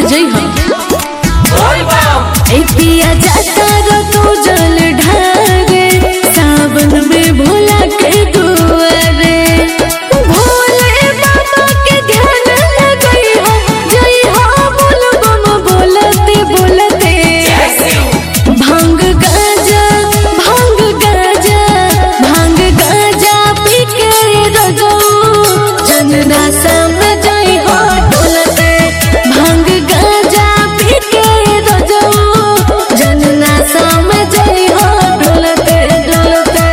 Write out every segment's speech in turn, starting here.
से जई हम ए पिया जाता रो तू जल ढारे सावन में भोला के दुआरे भोले बाबा के ध्यान लगई हो जई हो बोल बम बोलते बोलते भांग गाजा भांग गाजा भांग गाजा पी के रजो जनरा समझई हो डोलते भांग गाजा पी के रजो जनरा समझई हो डोलते डोलते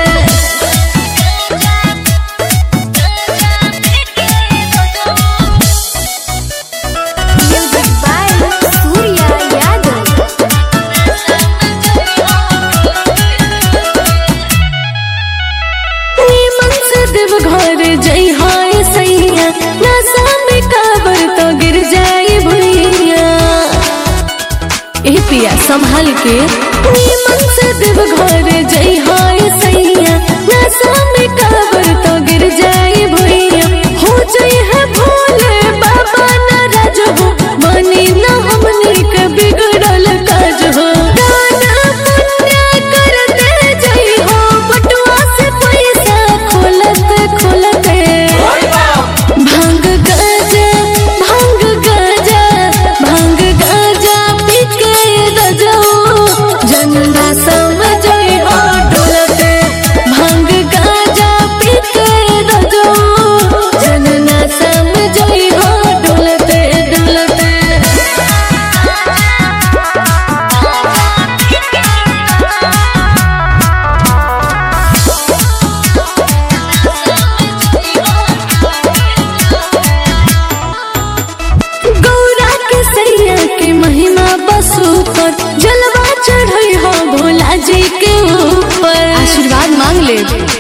Music by Surya Yadav. नीमन से देव घर जई हाय सैया नशा में काबर तो गिर जाई भुइया ए पिया संभाल के नीमन से देव घर जई हाय सैया नशा में काबर तो गिर जाई भुइया हो जई है भोले बाबा नाराज हो बनी ना हमने के बिगड़ल काज हो दाना पुण्य करते जई हो बटुआ से पैसा खोलते खोलते भांग गाजा भांग गाजा भांग गाजा पी के रजो जनता समझई हो डोलते भांग गाजा पी के रजो जनना समझई हो डोलते डोलते गौरा के सैया के महिमा बसु पर जलवा चढ़ई हो भोला जी के ऊपर आशीर्वाद मांग ले